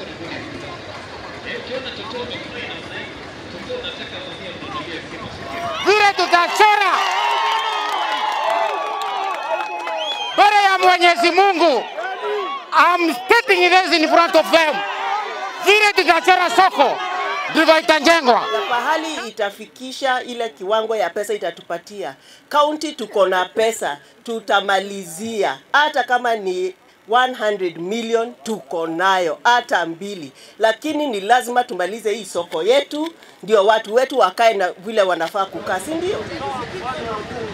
vile tutachora mbele ya Mwenyezi Mungu. I'm stating this in front of them. Vile tutachora soko ndivyo itajengwa. na pahali itafikisha ile kiwango ya pesa itatupatia. Kaunti tuko na pesa, tutamalizia hata kama ni 100 million tuko nayo hata mbili, lakini ni lazima tumalize hii soko yetu, ndio watu wetu wakae na vile wanafaa kukaa, si ndio?